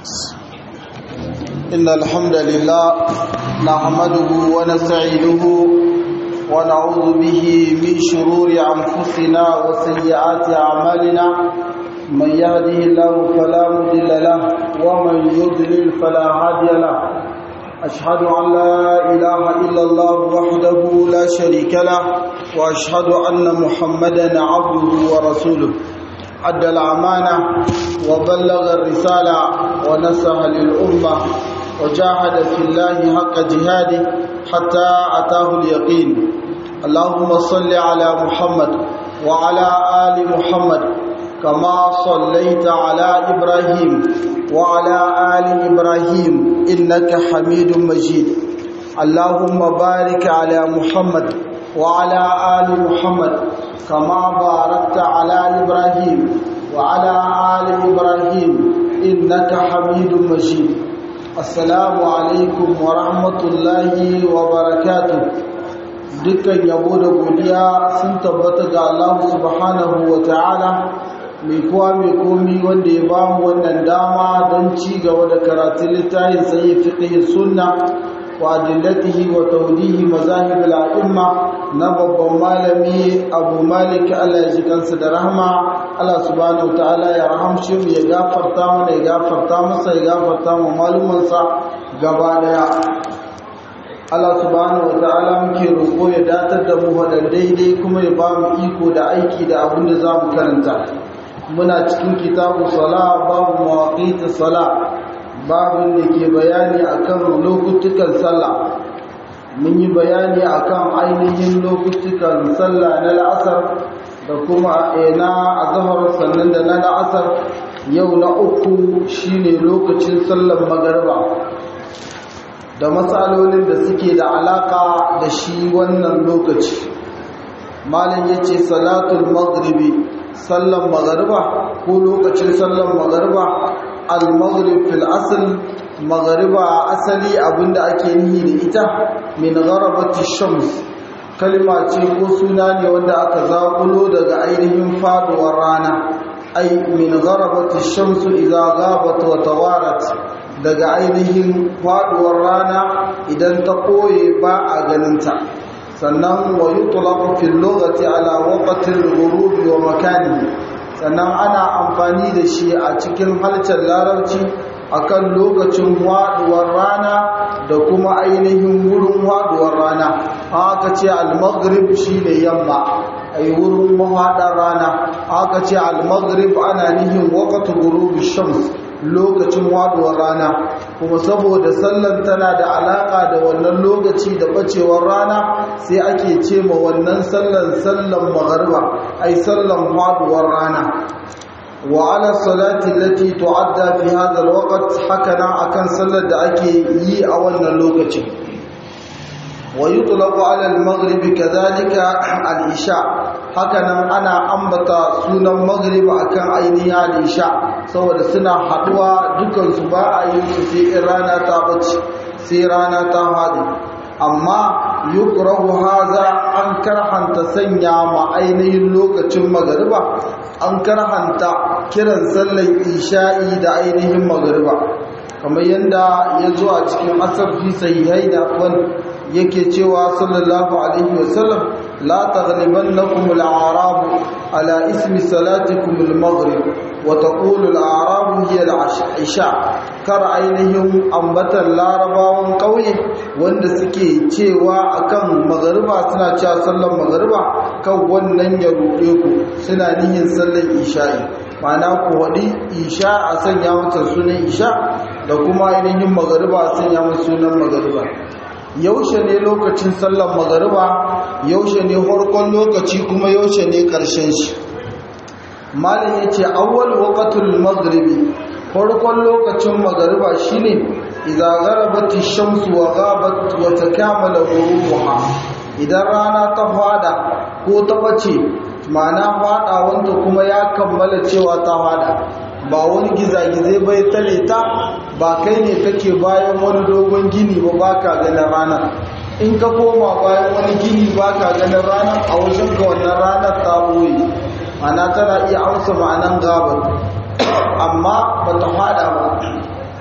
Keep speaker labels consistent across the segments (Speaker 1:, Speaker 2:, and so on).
Speaker 1: إن الحمد لله نحمده ونستعينه ونعوذ به من شرور أنفسنا وسيئات أعمالنا من يهده الله فلا مضل له ومن يضلل فلا هادي له أشهد أن لا إله إلا الله وحده لا شريك له وأشهد أن محمدا عبده ورسوله أدى الأمانة وبلغ الرسالة ونصح للأمة وجاهد في الله حق جهاده حتى أتاه اليقين اللهم صل على محمد وعلى آل محمد كما صليت على إبراهيم وعلى آل إبراهيم إنك حميد مجيد اللهم بارك على محمد وعلى آل محمد كما باركت على إبراهيم وعلى آل إبراهيم إنك حميد مجيد السلام عليكم ورحمة الله وبركاته dukkan yabo da godiya sun tabbata ga Allah subhanahu wa ta'ala mai kowa mai komi wanda ya bamu wannan dama don ci gaba da karatun littafin sai fiqh sunna wa adillatihi wa tawdihi mazahib al-a'imma na babban malami Abu Malik Allah ya ji kansa da rahma Allah subhanahu wa ta'ala ya rahamshe mu ya gafarta mana ya gafarta masa ya gafarta mu malumansa gaba daya Allah subhanahu ta'ala muke roƙo ya datar da mu faɗa daidai kuma ya ba mu iko da aiki da abin da za mu karanta muna cikin kitabu sala babu mawaƙita sala babin da ke bayani akan lokutukan sallah mun yi bayani akan ainihin lokutukan sallah na la'asar da kuma na azhar sannan da na la'asar yau na uku shine lokacin sallar magariba da matsalolin da suke da alaka da shi wannan lokaci malin ya ce salatul maghribi sallan magariba ko lokacin sallan magariba al-maghrib fil asl magariba asali abinda ake nihi da ita min gharabati shams kalma ce ko suna ne wanda aka zakulo daga ainihin faduwar rana ai min gharabati shams idza ghabat wa tawarat daga ainihin faduwar rana idan ta koye ba a ganinta sannan wa yutlaqu fil lughati ala waqti al-ghurub wa makani sannan ana amfani da shi a cikin halcin larabci akan lokacin faduwar rana da kuma ainihin wurin faduwar rana aka ce al-maghrib shine yamma ai wurin mahaɗar rana aka ce al-maghrib ana nihin waqtu ghurub shams lokacin waduwar rana kuma saboda sallan tana da alaka da wannan lokaci da bacewar rana sai ake ce ma wannan sallan sallan magharba ai sallan waduwar rana wa ala salati allati tu'adda fi hadha alwaqt hakana akan sallar da ake yi a wannan lokacin wa yutlaqu ala almaghribi kadhalika al-isha hakanan ana ambata sunan maghrib akan ainihin al-isha saboda suna haduwa dukansu ba a yi su sai in rana ta bace sai rana ta hadi amma yukrahu haza an karhanta sanya ma ainihin lokacin magariba an karhanta kiran sallar isha'i da ainihin magariba kamar yadda ya zo a cikin asar fi sahihai da wani yake cewa sallallahu alaihi wasallam la taghlibannakum al-a'rab ala ismi salatikum al-maghrib wa taqulu al-a'rab hiya al-isha kar ainihin ambatan larabawan kauye wanda suke cewa akan magariba suna cewa sallar magariba kan wannan ya ruɗe ku suna nihin sallar isha'i ma'ana ku waɗi isha a sanya mata sunan isha da kuma ainihin magariba a sanya mata sunan magariba yaushe ne lokacin sallar magariba yaushe ne farkon lokaci kuma yaushe ne ƙarshen shi malin ya ce awwal waqatul maghribi farkon lokacin magariba shine idza gharabat ash-shamsu wa ghabat wa takamala ghurubuha idan rana ta fada ko ta bace ma'ana fada wanda kuma ya kammala cewa ta fada ba wani gizagizai bai tare ta ba kai ne kake bayan wani dogon gini ba baka ganin rana in ka koma bayan wani gini baka ganin rana a wajen ka wannan ranar ta boye ana tana iya amsa ma'anan gabar amma ba ta fada ba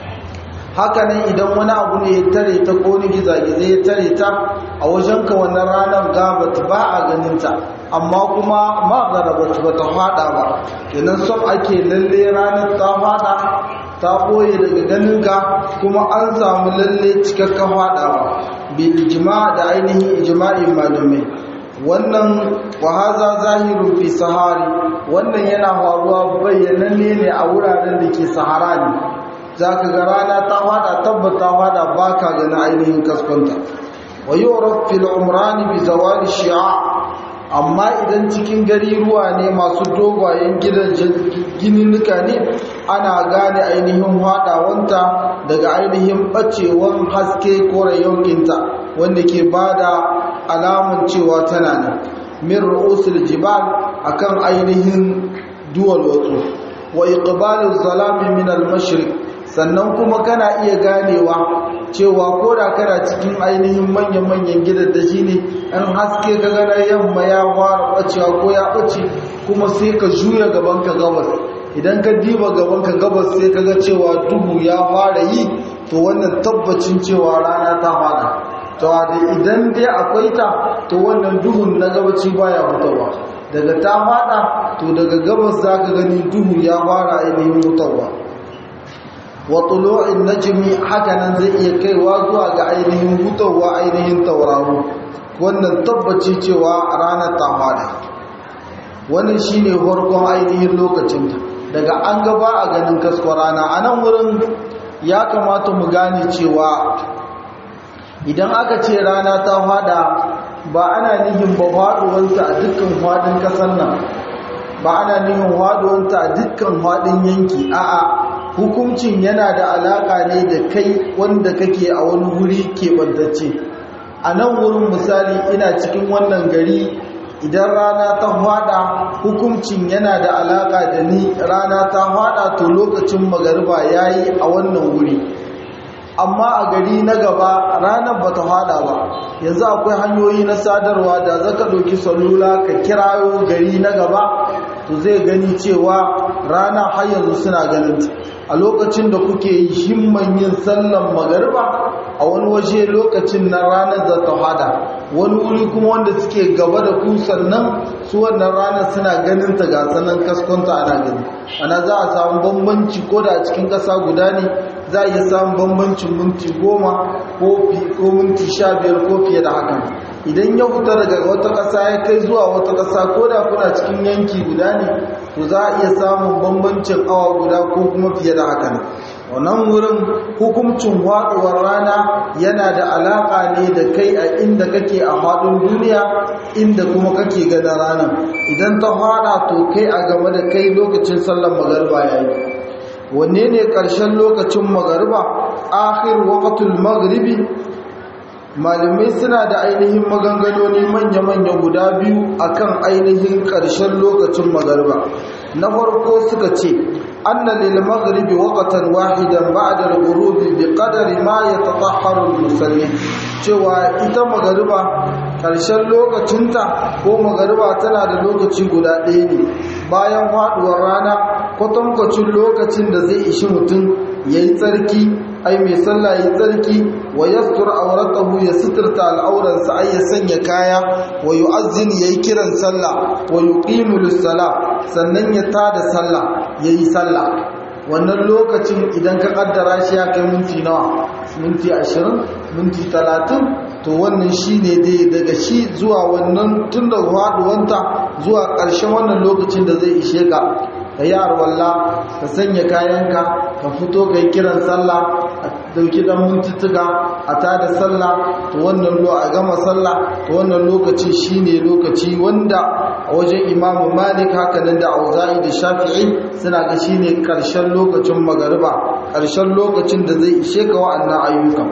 Speaker 1: hakanan idan wani abu ne ya tare ta ko ni gizagize ya tare ta a wajenka wannan ranar gabat ba a ganinta amma kuma magarabat ba ta fada ba kenan son ake lalle ranar ta fada ta ɓoye daga ganinka kuma an samu lalle cikakka fadawa bil ijma da ainihin ijma'in malamai wannan wahaza zahirun fi sahari wannan yana faruwa bayyananne ne a wuraren da ke sahara ne za ka ga rana ta fada tabbata fada ba ka gani ainihin kaskonta wa yi fil umrani bi zawali shi'a amma idan cikin gari ruwa ne masu dogayen gidan gininnuka ne ana gane ainihin hadawanta daga ainihin bacewar haske ko rayonkinta wanda ke bada alamun cewa tana ne min ru'usul jibal akan ainihin duwal wasu wa iqbalul zalami min al-mashriq sannan kuma kana iya ganewa cewa ko da kana cikin ainihin manyan-manyan gidaddaji ne an haske ka gana yamma ya fara bacewa ko ya bace kuma sai ka juya gabanka gabas idan ka diba gabanka gabas sai ka ga cewa duhu ya fara yi to wannan tabbacin cewa rana ta fara to da idan dai akwai ta to wannan duhun na gabaci baya fitowa daga ta fada to daga gabas zaka gani duhu ya fara ainihin fitowa wa tulu'in najmi hakanan zai iya kaiwa zuwa ga ainihin hutawa ainihin tauraro wannan tabbaci cewa ranar ta fada wannan shine farkon ainihin lokacin daga an gaba a ganin kaskwa rana a nan wurin ya kamata mu gane cewa idan aka ce rana ta fada ba ana nihin ba faduwanta a dukkan fadin kasar nan ba ana nihin faduwanta a dukkan fadin yanki a'a hukuncin yana da alaka ne da kai wanda kake a wani wuri keɓantacce a nan wurin misali ina cikin wannan gari idan rana ta fada hukuncin yana da alaka da ni rana ta fada to lokacin magariba yayi a wannan wuri amma a gari na gaba ranar ba ta fada ba yanzu akwai hanyoyi na sadarwa da zaka ɗauki salula ka kirayo gari na gaba to zai gani cewa rana har yanzu suna ganin a lokacin da kuke himman yin sallan magariba a wani waje lokacin na ranar da ta hada wani wuri kuma wanda suke gaba da ku sannan su wannan ranar suna ganin ta ga sanan kaskonta ana gani ana za a samu bambanci ko da a cikin ƙasa guda ne za a iya samun bambancin minti goma ko minti sha biyar ko fiye da haka idan ya fita daga wata ƙasa ya kai zuwa wata ƙasa ko da kuna cikin yanki guda ne to za a iya samun bambancin awa guda ko kuma fiye da haka ne wannan wurin hukuncin haɗuwar rana yana da alaƙa ne da kai a inda kake a haɗin duniya inda kuma kake gada ranar idan ta haɗa to kai a game da kai lokacin sallar magarba ya yi wanne ne ƙarshen lokacin magariba akhir waqtul maghribi malamai suna da ainihin maganganoni manya-manya guda biyu akan ainihin ƙarshen lokacin magariba na farko suka ce anna lil maghribi waqtan wahidan ba'da al-ghurubi bi qadari ma yatatahharu al-musalli cewa ita magariba ƙarshen lokacinta ko magariba tana da lokaci guda ɗaya ne bayan faɗuwar rana kwatankwacin lokacin da zai ishi mutum ya yi tsarki ai mai sallah ya yi tsarki wa ya sutura auratahu ya suturta al'auransa ai ya sanya kaya wa yi azini ya yi kiran sallah wa yi ƙimulus sala sannan ya tada sallah ya yi sallah wannan lokacin idan ka kaddara shi ya kai minti nawa minti ashirin minti talatin to wannan shi ne dai daga shi zuwa wannan tun da haɗuwanta zuwa ƙarshen wannan lokacin da zai ishe ka ka yi arwalla ka sanya kayanka ka fito ka yi kiran sallah a dauki dan mintuttuka a tada sallah to wannan lo a gama sallah to wannan lokaci shine lokaci wanda a wajen imamu malik haka nan da auza'i da shafi'i suna ga shine karshen lokacin magariba karshen lokacin da zai ishe ka wa'annan ayyukan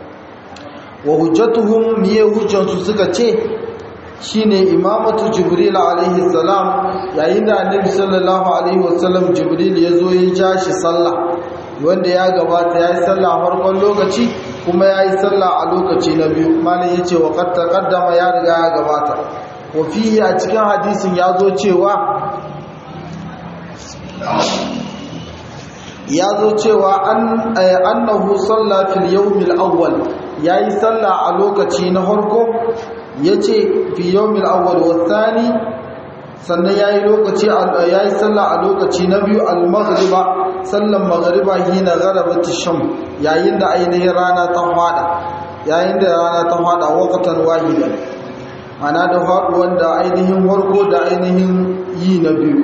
Speaker 1: wa hujjatuhum miye hujjansu suka ce shine imamatu jibril alaihi salam yayin da annabi sallallahu alaihi wasallam jibril ya zo ya ja shi sallah wanda ya gabata ya yi sallah a farkon lokaci kuma ya yi sallah a lokaci na biyu malin ya ce wa kaddama ya riga ya gabata wa fiye a cikin hadisin ya zo cewa ya zo cewa annahu salla fil yawmil awwal yayi salla a lokaci na farko yace fi yawmil awwal wa thani sannan yayi lokaci yayi salla a lokaci na biyu al maghriba sallan maghriba hina gharabat sham yayin da ainihin rana ta fada yayin da rana ta fada waqtan wahidan ana da faduwan da ainihin warko da ainihin yi na biyu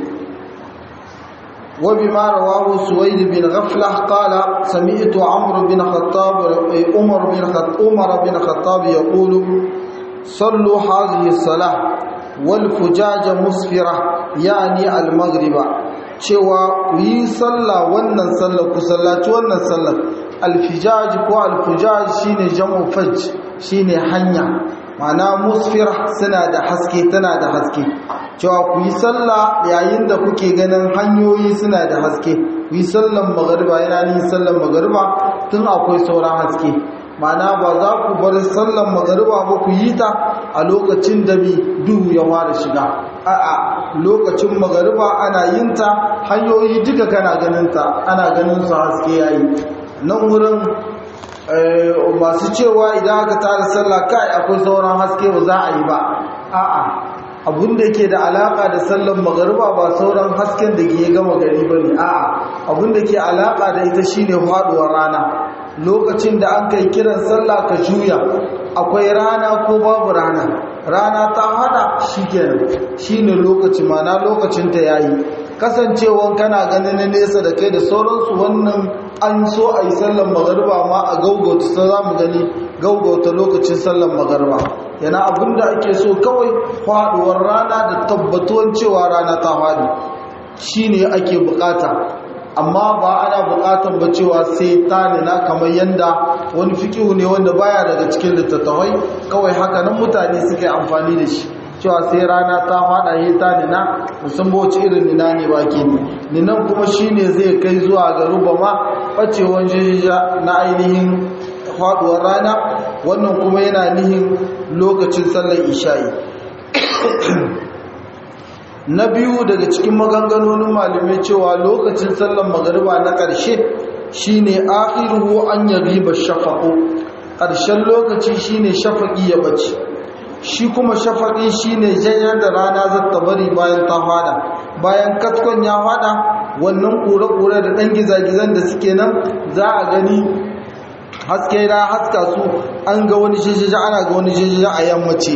Speaker 1: وبما رواه سويد بن غفلة قال سمعت عمرو بن خطاب عمر بن خطاب عمر بن خطاب يقول صلوا هذه الصلاة والفجاج مسفرة يعني المغرب cewa ku yi sallah wannan sallah ku sallaci wannan sallah alfijaj ko alfujaj shine jam'u fajj shine hanya ma'ana musfira suna da haske tana da haske cewa ku yi sallah yayin da kuke ganin hanyoyi suna da haske ku yi sallan magariba yana yin sallan magariba tun akwai sauran haske ma'ana ba za ku bar sallan magariba ba ku yi ta a lokacin da bi duhu ya fara shiga a'a lokacin magariba ana yin ta hanyoyi duka kana ganin ta ana ganin su haske yayi nan wurin masu cewa idan aka tara sallah kai akwai sauran haske ba za a yi ba a'a abun da ke da alaka da sallan magariba ba sauran hasken da ke gama gari ba ne a'a abun da ke alaka da ita shine faduwar rana lokacin da an kai kiran sallah ka juya akwai rana ko babu rana rana ta hada shikenan shine lokaci mana lokacin ta yayi kasancewan kana ganin na nesa da kai da sauransu wannan an so a yi sallan magariba ma a gaugauta sai za mu gani gaugauta lokacin sallan magariba yana abinda ake so kawai faduwar rana da tabbatuwan cewa rana ta fadi shine ake bukata amma ba ana bukatan ba cewa sai ta nuna kamar yanda wani fikihu ne wanda baya daga cikin littattafai kawai haka nan mutane suka yi amfani da shi cewa sai rana ta fada yi ta nina musamman wace irin nina ne ba ke ne ninan kuma shine zai kai zuwa ga rubama bacewan jijija na ainihin faduwar rana wannan kuma yana nihin lokacin sallar isha'i na biyu daga cikin maganganonin malamai cewa lokacin sallar magariba na ƙarshe shine akhiruhu an yagiba shafaqu ƙarshen lokaci shine shafaqi ya bace shi kuma shafaqi shine janyar da rana zata bari bayan ta fada bayan katkon ya fada wannan kure-kure da ɗan gizagizan da suke nan za a gani haske na haska su an ga wani jijija ana ga wani jijija a yammaci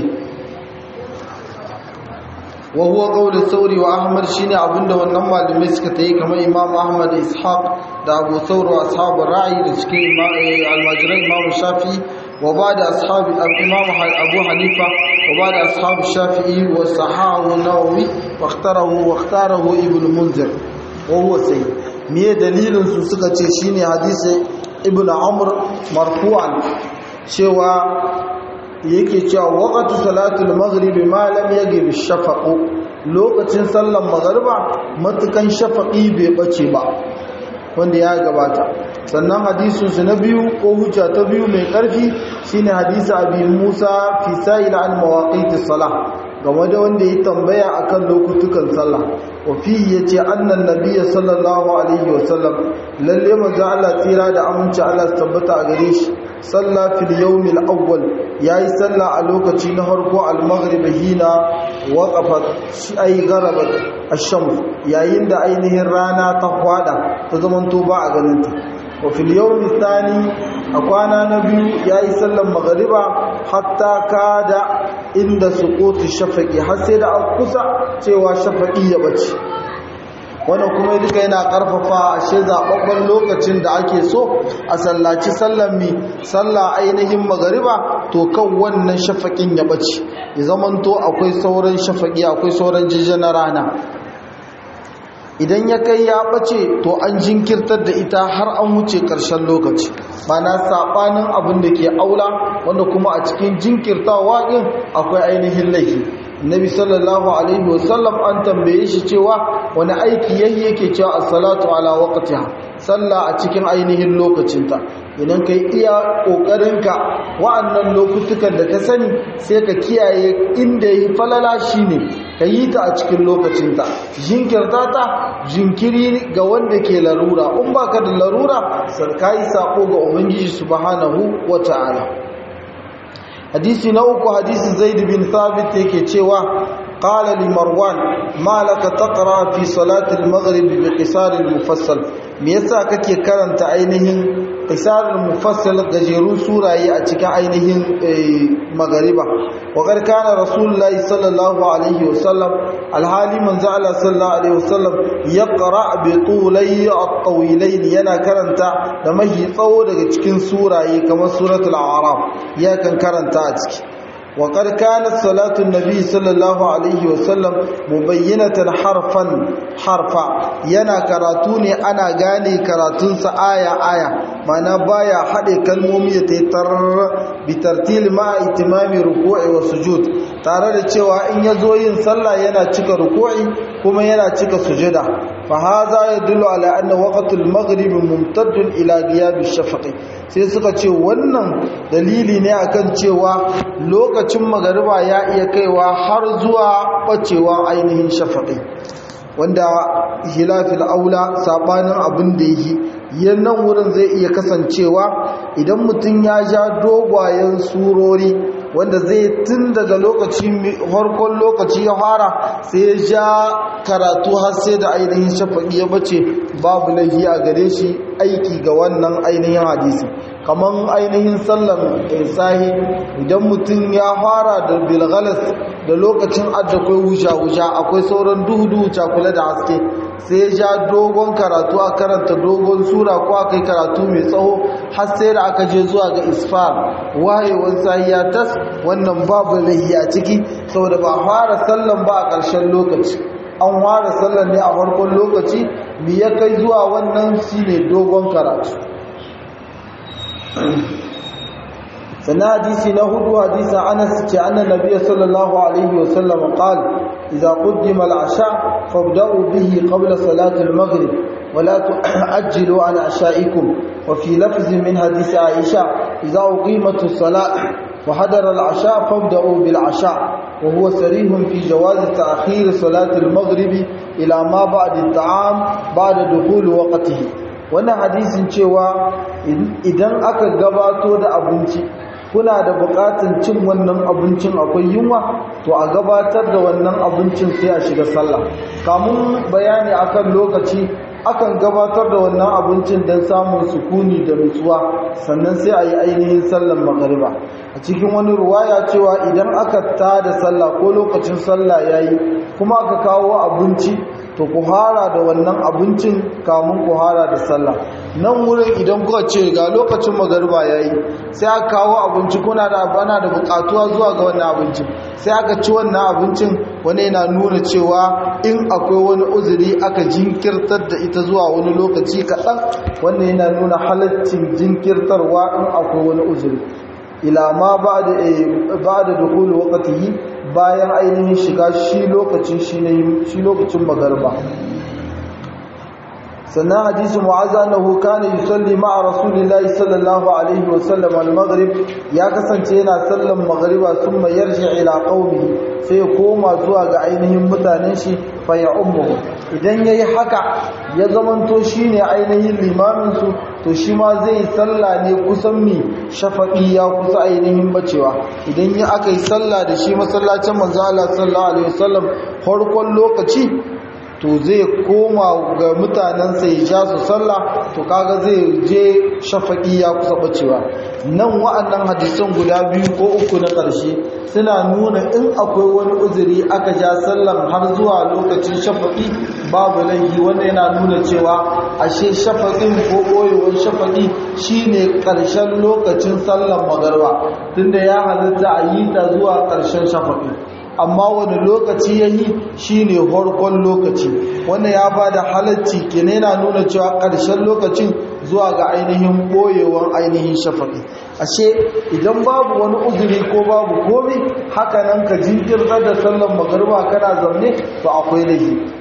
Speaker 1: wa huwa qawlu thawri wa ahmad shine abinda wannan malamai suka tayi kamar imam ahmad ishaq da abu thawr wa ashabu ra'i da cikin almajiran imam shafi wa ba'da ashabi imam abu hanifa wa ba'da ashabu shafi'i wa sahahu nawawi wa ikhtarahu wa ikhtarahu ibn munzir wa huwa sayyid me dalilin su suka ce shine hadisi ibn amr marfu'an cewa yake cewa waqtu salatul maghribi ma lam yaghib shafaqu lokacin sallar magriba matukan shafaqi bai bace ba wanda ya gabata sannan hadisin su na biyu ko hujja ta biyu mai karfi shine hadisi abi Musa fi sa'il an mawaqitis salah game da wanda ya tambaya akan lokutukan sallah wa fi yace annan nabiyyi sallallahu alaihi wasallam lalle manzo Allah tsira da aminci Allah tabbata a gare shi salla fil yawmil awwal yayi salla a lokaci na farko al maghrib hina waqafat shi ay garabat ash-shams yayin da ainihin rana ta kwada ta zamanto ba a ganin ta wa fil yawmi thani a kwana na biyu yayi sallan maghriba hatta kada inda suquti shafaqi har sai da kusa cewa shafaqi ya bace wannan kuma duka yana karfafa ashe zababban lokacin da ake so a sallaci sallan mi salla ainihin magariba to kan wannan shafaƙin ya bace ya zamanto akwai sauran shafaƙi akwai sauran jijjana rana idan ya kai ya bace to an jinkirtar da ita har an wuce ƙarshen lokaci mana saɓanin abin da ke aula wanda kuma a cikin jinkirtawa ɗin akwai ainihin laifi nabi sallallahu alaihi wasallam an tambaye shi cewa wani aiki yayi yake cewa as-salatu ala waqtiha sallah a cikin ainihin lokacinta idan kai iya kokarinka wa'annan lokutukan da ka sani sai ka kiyaye inda yi falala shine ka yi ta a cikin lokacinta jinkirta ta jinkiri ga wanda ke larura in ba ka da larura sarka yi saƙo ga ubangiji subhanahu wa ta'ala hadisi na uku hadisi zaid bin thabit yake cewa qala li marwan ma laka taqra fi salati al-maghrib bi qisar al-mufassal me yasa kake karanta ainihin qisar al-mufassal gajerun suraye a cikin ainihin magariba wa qad kana rasulullahi sallallahu alaihi wasallam alhali manzo Allah sallallahu alaihi wasallam yaqra bi tulay at-tawilain yana karanta da mahi tsawo daga cikin suraye kamar suratul a'raf ya kan karanta a ciki وقد كانت صلاة النبي صلى الله عليه وسلم مبينة حرفا حرفا yana karatu ne ana gane karatunsa aya aya mana baya haɗe kalmomi da taitar bitartil ma itimami ruku'i wa sujud tare da cewa in ya zo yin sallah yana cika ruku'i kuma yana cika sujada fa haza yadullu ala anna waqtul maghrib mumtaddun ila ghiyab ash-shafaqi sai suka ce wannan dalili ne akan cewa lokacin magariba ya iya kaiwa har zuwa bacewa ainihin shafaqi wanda hilafil aula sabanin abin da yi yannan wurin zai iya kasancewa idan mutum ya ja dogwayen surori wanda zai tun daga lokaci farkon lokaci ya fara sai ya ja karatu har sai da ainihin shafaƙi ya bace babu laifi a gare shi aiki ga wannan ainihin hadisi kamar ainihin sallan sahi idan mutum ya fara da bilgalas da lokacin addakwai wuja-wuja akwai sauran duhu-duhu cakula da haske sai ya ja dogon karatu a karanta dogon sura ko aka yi karatu mai tsawo har sai da aka je zuwa ga isfar wayewan sahiya tas wannan babu lahi a ciki saboda ba fara sallan ba a ƙarshen lokaci an fara sallan ne a farkon lokaci mi ya kai zuwa wannan shine dogon karatu sannan hadisi na hudu hadisin anas ce annan nabiya sallallahu alaihi wasallam qal idza qaddima al-asha fabda'u bihi qabla salati al-maghrib wa la tu'ajjilu an asha'ikum wa fi lafz min hadis aisha idza uqimat as-salat wa hadara al-asha fabda'u bil-asha wa huwa sarih fi jawaz ta'khir salati al-maghrib ila ma ba'da at-ta'am ba'da dukhul waqtihi wannan hadisin cewa idan aka gabato da abinci kuna da bukatun cin wannan abincin akwai yunwa to a gabatar da wannan abincin sai a shiga sallah kamun bayani akan lokaci akan gabatar da wannan abincin don samun sukuni da nutsuwa sannan sai a yi ainihin sallan magariba a cikin wani ruwaya cewa idan aka tada sallah ko lokacin sallah yayi kuma aka kawo abinci to ku hara da wannan abincin kamun ku hara da sallah nan wurin idan kuka ce ga lokacin magariba yayi sai aka kawo abinci kuna da bana da bukatuwa zuwa ga wannan abincin sai aka ci wannan abincin wani yana nuna cewa in akwai wani uzuri aka jinkirtar da ita zuwa wani lokaci kaɗan wannan yana nuna halaccin jinkirtarwa in akwai wani uzuri ila ma ba da dukulu wakatihi bayan ainihin shiga shi lokacin shi lokacin magarba sannan hadisi mu'azza annahu kana yusalli ma'a rasulillahi sallallahu alaihi wa sallam al-maghrib ya kasance yana sallan maghriba thumma yarji ila qaumi sai ya koma zuwa ga ainihin mutanen shi fa ya ummu idan yayi haka ya zamanto shine ainihin limamin su to shi ma zai salla ne kusan mi shafaqi ya kusa ainihin bacewa idan ya aka yi salla da shi masallacin manzo Allah sallallahu alaihi wasallam farkon lokaci to zai koma ga mutanensa ya ja su sallah to kaga zai je shafaki ya kusa bacewa nan wa'annan hadisan guda biyu ko uku na ƙarshe suna nuna in akwai wani uzuri aka ja sallan har zuwa lokacin shafaki babu laifi wanda yana nuna cewa ashe shafakin ko ɓoyewar shafaki shine ƙarshen lokacin sallan magarba tunda ya halitta a yi ta zuwa ƙarshen shafaki amma wani lokaci ya yi shi ne farkon lokaci wanda ya ba da halarci kene yana nuna cewa ƙarshen lokacin zuwa ga ainihin ɓoyewan ainihin shafaƙi ashe idan babu wani uzuri ko babu komi haka nan ka jinkirtar da sallan magarba kana zaune to akwai laifi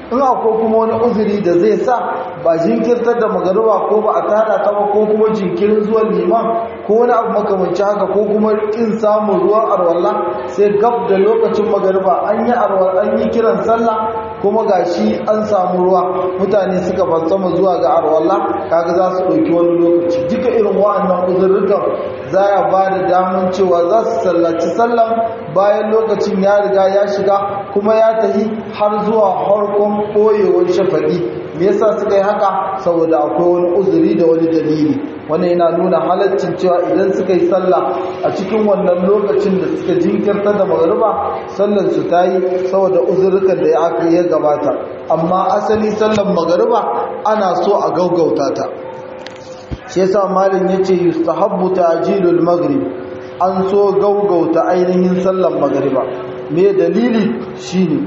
Speaker 1: in akwai kuma wani uzuri da zai sa ba jinkirtar da magariba ko ba a tada ta ba ko kuma jinkirin zuwan liman ko wani abu makamanci haka ko kuma kin samun ruwan arwalla sai gab da lokacin magariba an yi arwalla an yi kiran sallah kuma gashi an samu ruwa mutane suka fassama zuwa ga arwalla kaga za su ɗauki wani lokaci duka irin wa'annan uzurrukan za ya ba da damun cewa za su sallaci sallan bayan lokacin ya riga ya shiga kuma ya tafi har zuwa harkon ɓoyewar shafaɗi me yasa suka yi haka saboda akwai wani uzuri da wani dalili wannan yana nuna halaccin cewa idan suka yi sallah a cikin wannan lokacin da suka jinkirta da magariba sallar su ta yi saboda uzurrukan da ya aka ya gabata amma asali sallar magariba ana so a gaugauta ta shi yasa malin yace yustahabbu ta'jilul maghrib an so gaugauta ainihin sallar magariba me dalili shine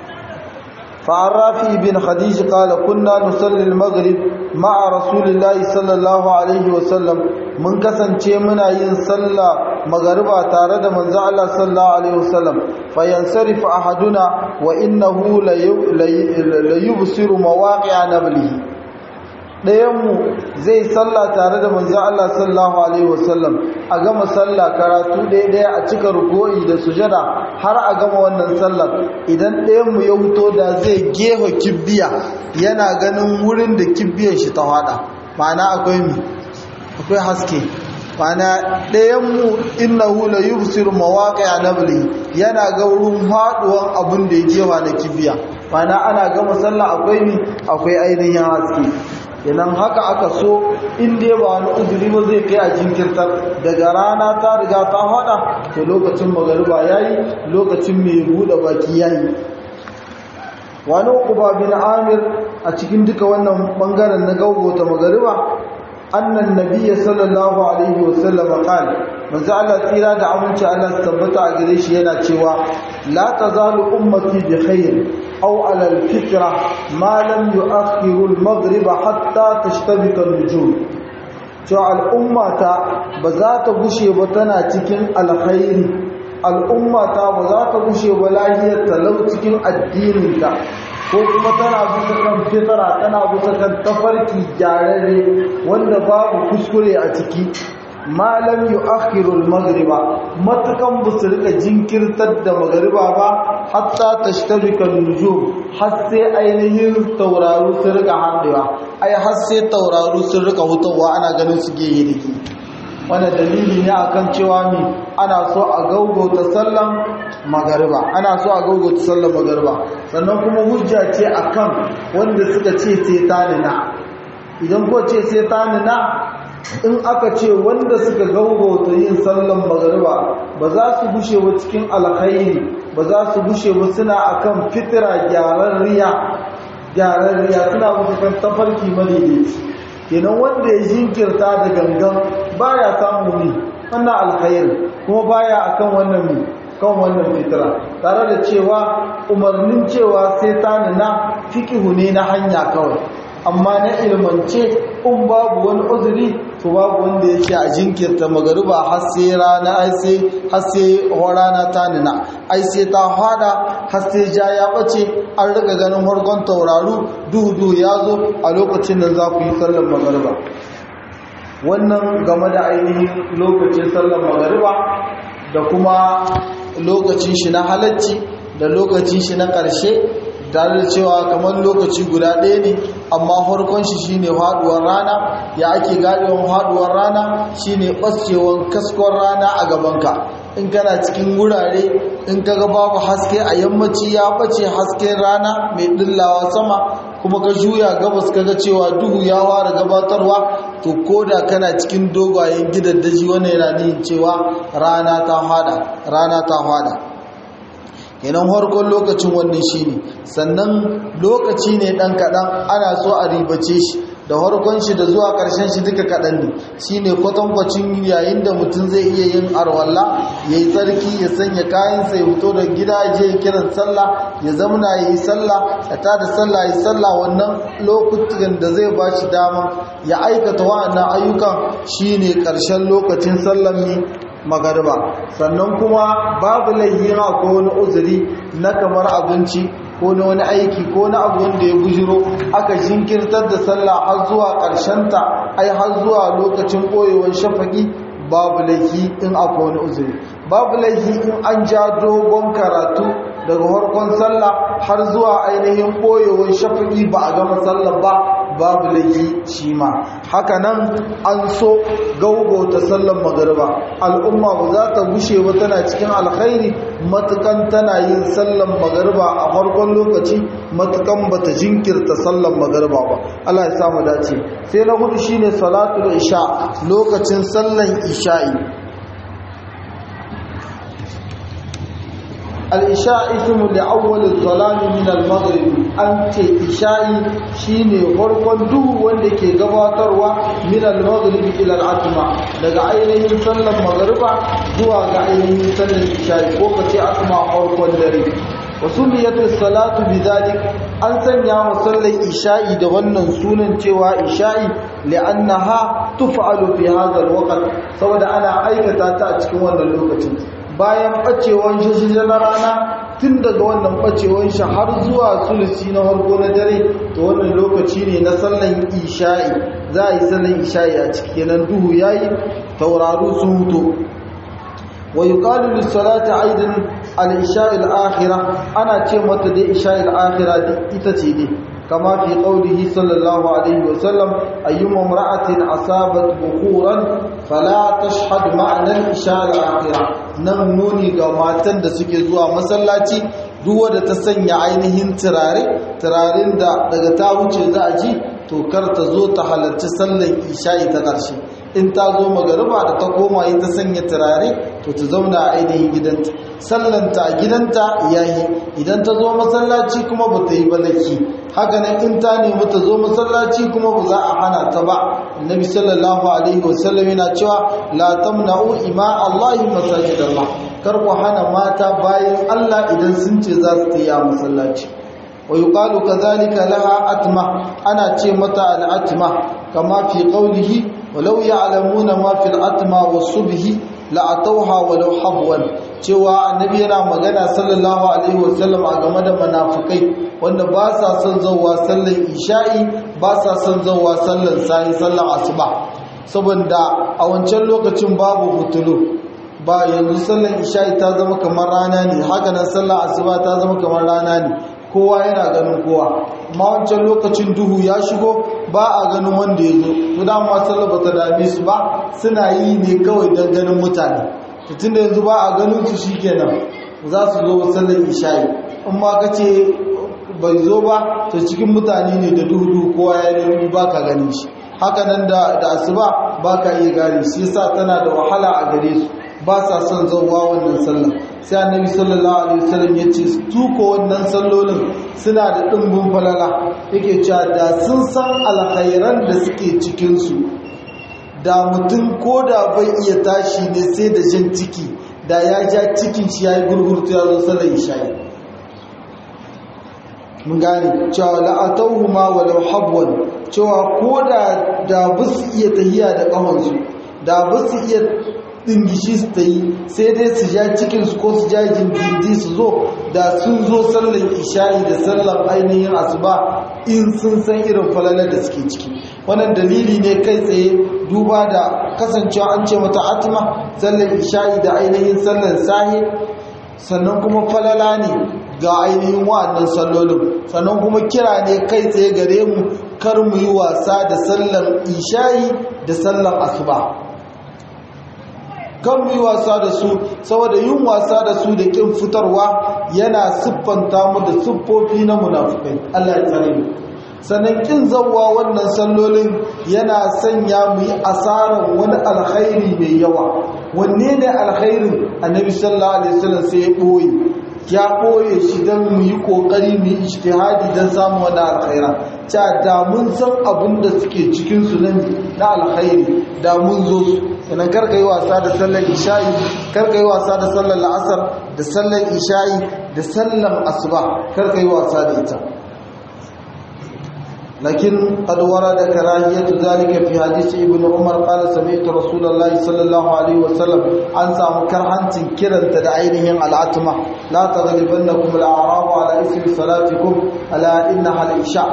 Speaker 1: فعرافي بن خديج قال كنا نصلي المغرب مع رسول الله صلى الله عليه وسلم من kasance muna yin sallah magariba tare da manzo Allah sallallahu alaihi wasallam fayansarif ahaduna wa innahu la yubsiru mawaqi'a nablihi ɗayanmu zai salla tare da manzo Allah sallallahu alaihi wasallam a gama salla karatu ɗaya ɗaya a cika ruko'i da sujada har a gama wannan sallar idan ɗayanmu ya wuto da zai gefa kibbiya yana ganin wurin da kibbiyar shi ta hada ma'ana akwai mi akwai haske ma'ana ɗayanmu innahu la yubsiru mawaqi'a nabli yana ga wurin haduwan abin da ya gefa na kibiya ma'ana ana gama sallah akwai mi akwai ainihin haske idan haka aka so in dai ba wani uzuri ba zai kai a jinkirtar daga rana ta riga ta hada to lokacin magariba yayi lokacin mai buɗe baki yayi wani uba bin amir a cikin duka wannan bangaren na gaugota magariba annan nabiyyi sallallahu alaihi wasallam qala manzo Allah tsira da aminci Allah su tabbata a gare shi yana cewa la tazalu ummati bi khair aw ala al-fitra ma lam yu'akhiru al-maghrib hatta tashtabika an-nujum cewa al'ummata ba za ta gushe ba tana cikin alkhairi al'ummata ba za ta gushe ba lahiyar talau cikin addininta ko kuma tana bisa kan fitara tana bisa kan tafarki gyararre wanda babu kuskure a ciki malam yu akhirul magriba matukan ba su rika jinkirtar da magriba ba hatta tashtabika nujum har sai ainihin tauraru su rika haɗewa ai har sai tauraru sun rika hutawa ana ganin su gehe dake wannan dalili ne akan cewa mi ana so a gaugauta sallan magariba ana so a gaugauta sallan magariba sannan kuma hujja ce akan wanda suka ce sai ta nina idan ko ce sai ta nina in aka ce wanda suka gaugauta yin sallan magariba ba za su gushe ba cikin alkhairi ba za su gushe ba suna akan fitira gyararriya gyararriya suna mutukan tafarki madaidaici kenan wanda ya jinkirta da gangan baya samu ne wannan alkhairi kuma baya akan wannan ne kan wannan fitira tare da cewa umarnin cewa sai ta nuna fikihu ne na hanya kawai amma na ilmance in babu wani uzuri to babu wanda yake a jinkirta magariba har sai rana ai sai har sai rana ta nuna ai sai ta hada har sai ja ya bace an riga ganin harkon tauraru duhu duhu ya zo a lokacin da za ku yi sallar magariba wannan game da ainihin lokacin sallar magariba da kuma lokacin shi na halacci da lokacin shi na ƙarshe tare da cewa kamar lokaci guda ɗaya ne amma farkon shi shine haduwar rana ya ake gadewan haduwar rana shine ɓacewan kaskon rana a gabanka in kana cikin wurare in kaga babu haske a yammaci ya ɓace hasken rana mai ɗillawa sama kuma ka juya gabas kaga cewa duhu ya fara gabatarwa to koda kana cikin dogayen gidan daji wannan yana nihin cewa rana ta hada rana ta hada kenan harkon lokacin wannan shine sannan lokaci ne dan kadan ana so a ribace shi da harkon shi da zuwa karshen shi duka kadan ne shine kwatankwacin yayin da mutum zai iya yin arwalla yayi tsarki ya sanya kayan sa ya fito da gida je kiran sallah ya zamna yayi sallah ya tada sallah yayi sallah wannan lokutan da zai bashi dama ya aikata wa'annan ayyukan shine karshen lokacin sallan mi magariba sannan kuma babu laihira ko wani uzuri na kamar abinci ko na wani aiki ko na abu wanda ya bujiro aka jinkirtar da sallah har zuwa ta ai har zuwa lokacin ɓoyewar shafaki babu laifi in akwai wani uzuri babu laifi in an ja dogon karatu daga harkon sallah har zuwa ainihin ɓoyewar shafaki ba a gama sallah ba babu laifi shi ma haka nan an so gaugauta sallan magariba al'umma ba za ta gushe ba tana cikin alkhairi matukan tana yin sallan magariba a farkon lokaci matukan ba ta jinkirta sallan magariba ba Allah ya samu dace sai na hudu shine salatul isha lokacin sallan isha'i al'isha ismu da awwalin zalami min al-maghrib an ce isha'i shine farkon duhu wanda ke gabatarwa min al-maghrib ila al-atma daga ainihin sallar magriba zuwa ga ainihin sallar isha'i ko kace atma farkon dare wasumiyat as-salatu bidhalik an sanya wa sallar isha'i da wannan sunan cewa isha'i li'annaha tuf'alu fi hadha al-waqt saboda ana aikata ta a cikin wannan lokacin bayan ɓacewan shi shi na rana tun daga wannan ɓacewan shi har zuwa sulusi na harko na dare to wannan lokaci ne na sallan isha'i za a yi sallan isha'i a ciki kenan duhu yayi tauraru sun huto wa yuqalu lis-salati aidan al-isha'i al-akhirah ana ce mata dai isha'i al-akhirah ita ce dai كما في قوله صلى الله عليه وسلم أيما امرأة أصابت بخورا فلا تشهد معنى الإشاء الآخرة نمنوني قماتا da suke zuwa masallaci duk wanda ta sanya ainihin turare turaren da daga ta wuce za a ji to kar ta zo ta halarci sallar isha'i ta ƙarshe in ta zo magariba da ta koma yi ta sanya turare to ta zauna a ainihin gidanta sallanta a gidanta yayi idan ta zo masallaci kuma ba ta yi balaki haka nan in ta nemi ta zo masallaci kuma ba za a hana ta ba annabi sallallahu alaihi wasallam yana cewa la tamna'u ima allahi masajid allah kar ku hana mata bayan allah idan sun ce za su tayi a masallaci wa yuqalu kadhalika laha atma ana ce mata al atma kama fi qawlihi walau ya'lamuna ma fil atma was-subhi la'atauha walau habwan cewa annabi yana magana sallallahu alaihi wasallam a game da munafikai wanda ba sa son zawwa sallar isha'i ba sa son zawwa sallar sai sallar asuba saboda a wancan lokacin babu hutulu ba yanzu sallar isha'i ta zama kamar rana ne haka nan sallar asuba ta zama kamar rana ne kowa yana ganin kowa amma wancan lokacin duhu ya shigo ba a ganin wanda ya zo to dama sallar ba ta dame su ba suna yi ne kawai don ganin mutane tun da yanzu ba a ganin su shikenan za su zo sallar isha'i in ma ka ce bai zo ba to cikin mutane ne da duhu kowa ya nemi ba ka ganin shi haka nan da asuba ba ka iya gane shi yasa tana da wahala a gare su ba sa son zauwa wannan sallar sai annabi sallallahu alaihi wasallam ya ce su ko wannan sallolin suna da dimbin falala yake cewa da sun san alkhairan da suke cikin su da mutum ko da bai iya tashi ne sai da jin ciki da ya ja cikin shi yayi gurgurtu ya zo sallar isha'i mun gane cewa la'atawhuma walau habwan cewa ko da da bisu iya tahiya da kahonsu da bisu iya dingishi su ta yi sai dai su ja cikinsu ko su ja jindindi su zo da sun zo sallar isha'i da sallar ainihin asuba in sun san irin falalar da suke ciki wannan dalili ne kai tsaye duba da kasancewa an ce mata atima sallar isha'i da ainihin sallar sahi sannan kuma falala ne ga ainihin wa'annan sallolin sannan kuma kira ne kai tsaye gare mu kar mu yi wasa da sallar isha'i da sallar asuba kan mu yi wasa da su saboda yin wasa da su da kin fitarwa yana siffanta mu da siffofi na munafukai Allah ya tsare mu sannan kin zawwa wannan sallolin yana sanya mu yi asaran wani alkhairi mai yawa wanne ne alkhairin annabi sallallahu alaihi wasallam sai ya boye ya ɓoye shi don mu yi ƙoƙari mu yi ijtihadi don samun wani alkhaira ca da mun san abin da suke cikinsu nan na alkhairi da mun zo su sannan karka yi wasa da sallar isha'i karka yi wasa da sallar la'asar da sallar isha'i da sallar asuba karka yi wasa da ita لكن قد ورد كراهية ذلك في حديث ابن عمر قال سمعت رسول الله صلى الله عليه وسلم أن سام كرهن تنكرا تدعينهم العتمة لا تغلبنكم الأعراب على اسم صلاتكم ألا إنها الإشاء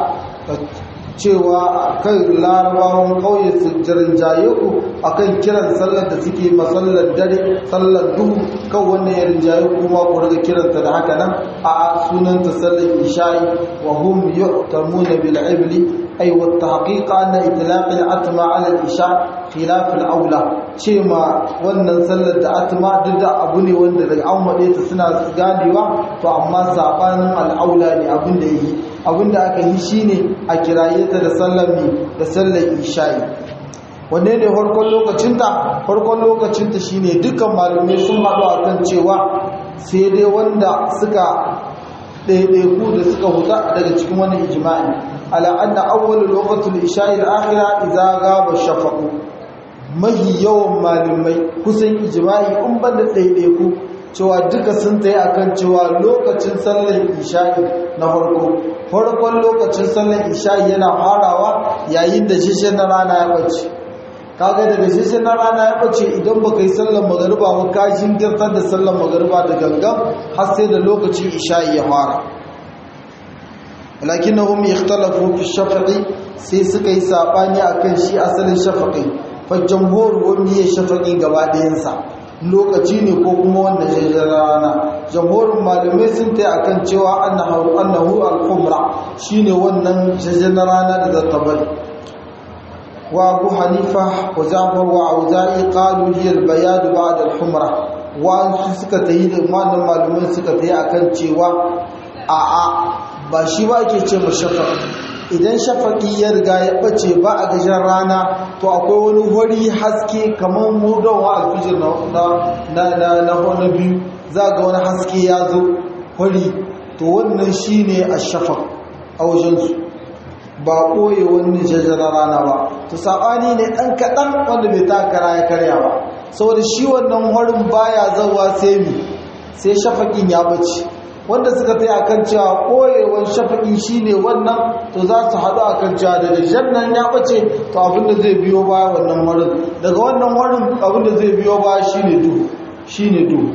Speaker 1: cewa kan larabawan kauye su rinjaye ku akan kiran sallar da suke masallar dare sallar duhu kan wannan ya rinjaye kuma ku riga kiranta da haka nan a sunanta sallar isha'i wa hum yu'tamuna bil ibli ay wa tahqiq anna itlaq al atma ala al isha khilaf al aula ce ma wannan sallar da atma duk da abu ne wanda daga aumade ta suna ganewa to amma sabanin al aula ne abin da yi abinda aka yi shine a kiraye ta da sallar mi da sallar isha'i wanne ne farkon lokacinta farkon lokacinta shine dukkan malamai sun haɗu a kan cewa sai dai wanda suka ɗaiɗaiku da suka huta daga cikin wani ijma'i ala anna awwalul waqtul isha'i al-akhira idza ghaba shafaqu mahi yawan malamai kusan ijma'i in banda ɗaiɗaiku cewa duka sun tsaye akan cewa lokacin sallar isha'i na farko farkon lokacin sallar isha'i yana farawa yayin da shishe na rana ya bace kaga daga shishe na rana ya bace idan baka yi sallar magariba ba ka jinkirtar da sallar magariba da gangan har sai da lokacin isha'i ya fara lakinnahum ikhtalafu fi shafa'i sai suka yi sabani akan shi asalin shafa'i fa jamhur wani ya shafa'i gaba ɗayansa lokaci ne ko kuma wanda jajen rana jamhurin malamai sun ta akan cewa annahu annahu al-khumra shine wannan jajen rana da zata bari wa abu hanifa wa jafar wa auza'i qalu hiya al-bayad ba'da al-humra wa suka tayi da wannan malamai suka tayi akan cewa a a ba shi ba ake ce mashafa idan shafaƙi ya riga ya ɓace ba a gashin rana to akwai wani wari haske kamar murdawa alfijir na biyu za ga wani haske ya zo wari to wannan shi ne a shafak a wajensu ba ɓoye wani jajjara rana ba to saɓani ne ɗan kaɗan wanda bai takara ya karya ba saboda shi wannan warin baya zawa sai mi sai shafaƙin ya ɓace wanda suka tsaye akan cewa koyewan shafaƙi shine wannan to za su haɗu akan cewa da jannan ya ɓace to abinda zai biyo baya wannan warin daga wannan warin abinda zai biyo baya shine duhu shine duhu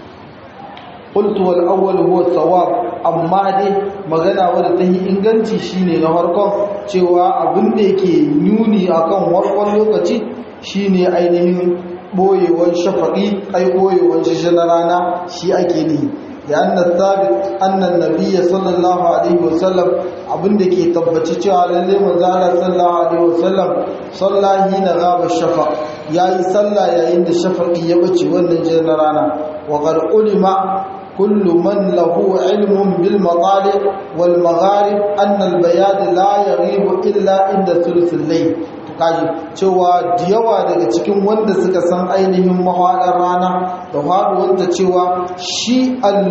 Speaker 1: qultu wal awwal huwa sawab amma dai magana wadda ta yi inganci shine na farkon cewa abinda yake nuni akan warkon lokaci shine ainihin boyewan shafaƙi ai boyewan shi na rana shi ake nihi لأن الثابت أن النبي صلى الله عليه وسلم abinda ke tabbaci cewa lalle manzo Allah sallallahu alaihi wasallam salla hina ghaba shafa yayi salla yayin da shafaqi ya bace wannan jin rana wa qad ulima kullu man lahu ilmun bil matali wal magharib anna al bayad la yaghibu illa inda thuluthil layl kaji cewa da yawa daga cikin wanda suka san ainihin mahaɗar rana da faɗuwanta cewa shi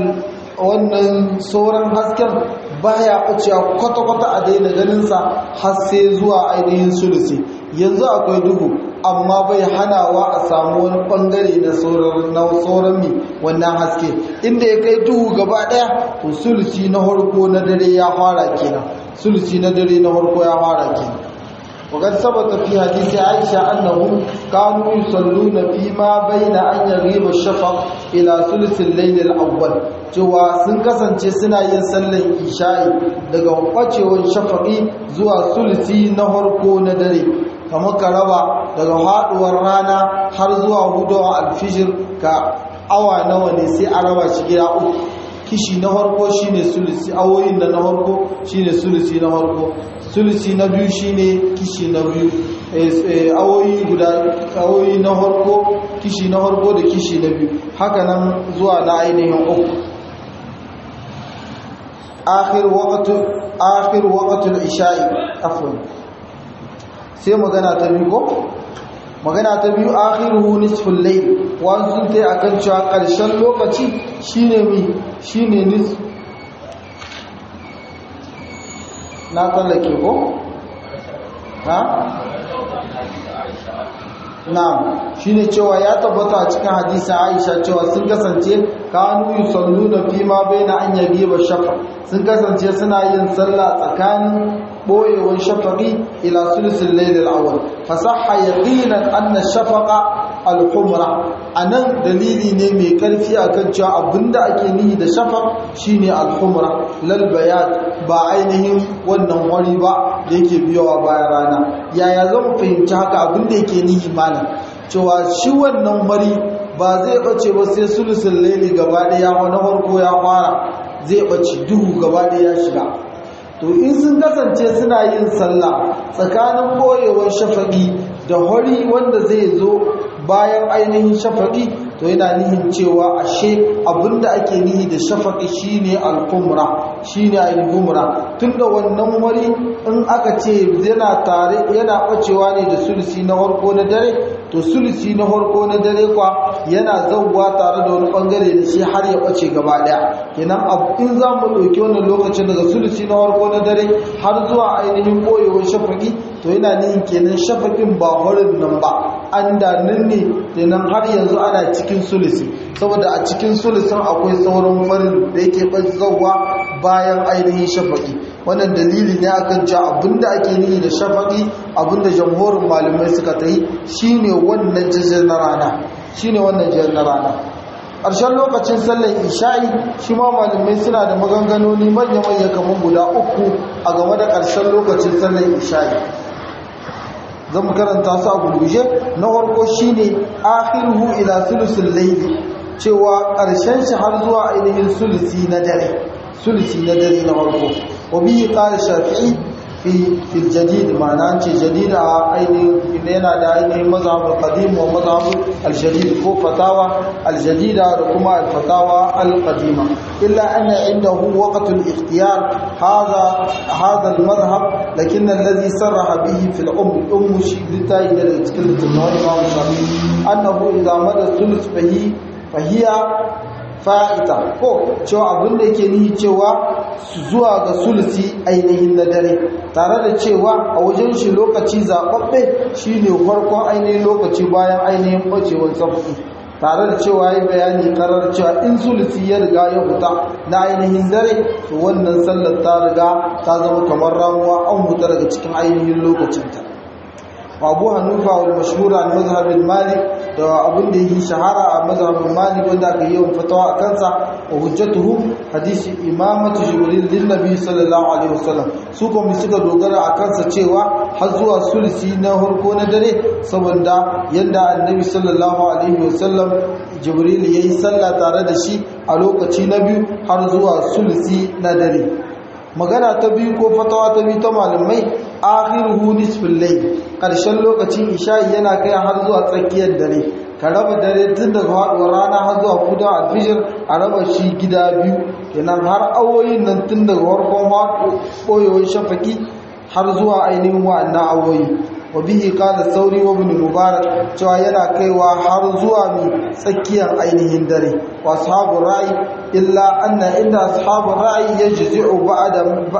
Speaker 1: wannan sauran hasken baya ɓacewa kwata-kwata a daina ganinsa har sai zuwa ainihin sulusi yanzu akwai duhu amma bai hanawa a samu wani ɓangare na sauran mi wannan haske inda ya kai duhu gaba ɗaya to sulusi na harko na dare ya fara kenan sulusi na dare na harko ya fara kenan وقد ثبت في حديث عائشة أنهم كانوا يصلون فيما بين أن يغيب الشفق إلى ثلث الليل الأول cewa sun kasance suna yin sallar isha'i daga kwacewar shafaƙi zuwa sulisi na harko na dare kamar ka raba daga haɗuwar rana har zuwa hudawar alfijir ka awa nawa ne sai a raba shi gida uku kishi na harko shine sulisi awoyin da na harko shine sulisi na harko sulisi na biyu shine kishi na biyu awoyi guda awoyi na harko kishi na harko da kishi na biyu haka nan zuwa na ainihin uku akhir waqtu akhir waqtul isha'i afwan sai magana ta biyu ko magana ta biyu akhiruhu nisful layl wa sun tai akan cewa karshen lokaci shine mi shine nis na tsallake ko ha na'am shine cewa ya tabbata a cikin hadisin Aisha cewa sun kasance kanu yusalluna fi ma baina an yagiba shafa sun kasance suna yin sallah tsakanin boyewan shafaqi ila sulusul layl al-awwal fasahha yaqinan anna shafaqa al-humra anan dalili ne mai karfi akan cewa abinda ake nihi da shafaq shine al-humra lal bayat ba ainihin wannan wari ba da yake biyowa bayan rana yaya zan fahimci haka abinda yake nihi malam cewa shi wannan wari ba zai bace ba sai sulusul layli gaba daya wani farko ya fara zai bace duhu gaba daya ya shiga to in sun kasance suna yin sallah tsakanin koyewar shafaƙi da hori wanda zai zo bayan ainihin shafaƙi to yana nihin cewa ashe abinda ake nihi da shafaƙi shine al-humra shine al-humra tunda wannan wari in aka ce yana tare yana bacewa ne da sulusi na farko na dare to sulusi na farko na dare kwa yana zauwa tare da wani bangare da shi har ya bace gaba daya kenan in za mu ɗauki wannan lokacin daga sulusi na farko na dare har zuwa ainihin ɓoyewar shafaƙi to yana nihin kenan shafaƙin ba horin nan ba an da nan ne kenan har yanzu ana cikin sulusi saboda a cikin sulusin akwai sauran farin da yake zauwa bayan ainihin shafaƙi wannan dalili ne akan cewa abinda ake nihi da shafaƙi abinda jamhurin malamai suka ta yi shine wannan jijin na rana shine wannan jijin na rana ƙarshen lokacin sallar isha'i shi ma malamai suna da maganganoni manya-manya kamar guda uku a game da ƙarshen lokacin sallar isha'i zan karanta su a gurguje na farko shine akhiruhu ila sulusul layli cewa ƙarshen shi har zuwa ainihin sulusi na dare sulusi na dare na farko wa bihi qala shafi'i fi fi jadid ma'ana ce jadid a ainihin yana da ainihin mazhab al-qadim wa mazhab al-jadid ko fatawa al-jadida da kuma al-fatawa al-qadima illa anna indahu waqt al-ikhtiyar hadha hadha al-madhhab lakin alladhi sarraha bihi fi al-umm umm shi litai da cikin tunani Imam Shafi'i annahu idza mada thuluth fahi fahiya fa'ita ko cewa abin da yake nihi cewa zuwa ga sulusi ainihin na dare tare da cewa a wajen shi lokaci zaɓaɓɓe shine farkon ainihin lokaci bayan ainihin ɓacewar safi tare da cewa ya bayani karar cewa in sulusi ya riga ya fita na ainihin dare to wannan sallar ta riga ta zama kamar ramuwa an huta daga cikin ainihin lokacinta abu hannufa wal mashhura al mazhab al malik da abin da yake shahara a mazhab al malik wanda aka yi fatawa a kansa wa hujjatuhu hadisi imamatu jibril lin nabi sallallahu alaihi wasallam su kuma suka dogara a kansa cewa har zuwa sulsi na harko na dare saboda yadda annabi sallallahu alaihi wasallam jibril yayi sallah tare da shi a lokaci na biyu har zuwa sulsi na dare magana ta biyu ko fatawa ta biyu ta malamai akhiruhu nisfil layl karshen lokacin isha'i yana kai har zuwa tsakiyar dare ka raba dare tun daga faduwar rana har zuwa kudan alfijir a raba shi gida biyu kenan har awoyin nan tun daga farkon koyewar shafaki har zuwa ainihin wa'annan awoyi wa bihi qala sauri wa ibn mubarak cewa yana kaiwa har zuwa mi tsakiyar ainihin dare wa ashabul ra'i illa anna inda ashabul ra'i yajzi'u ba'da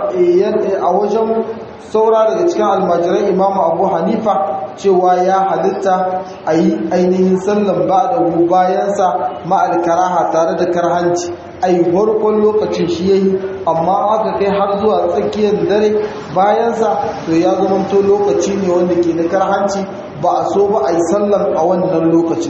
Speaker 1: a wajen saura daga cikin almajiran imamu abu hanifa cewa ya halitta a yi ainihin sallan ba da bayansa ma'al karaha tare da karhanci a yi farkon lokacin shi ya yi amma aka kai har zuwa tsakiyar dare bayansa to ya zamanto lokaci ne wanda ke da karhanci ba a so ba a yi sallan a wannan lokacin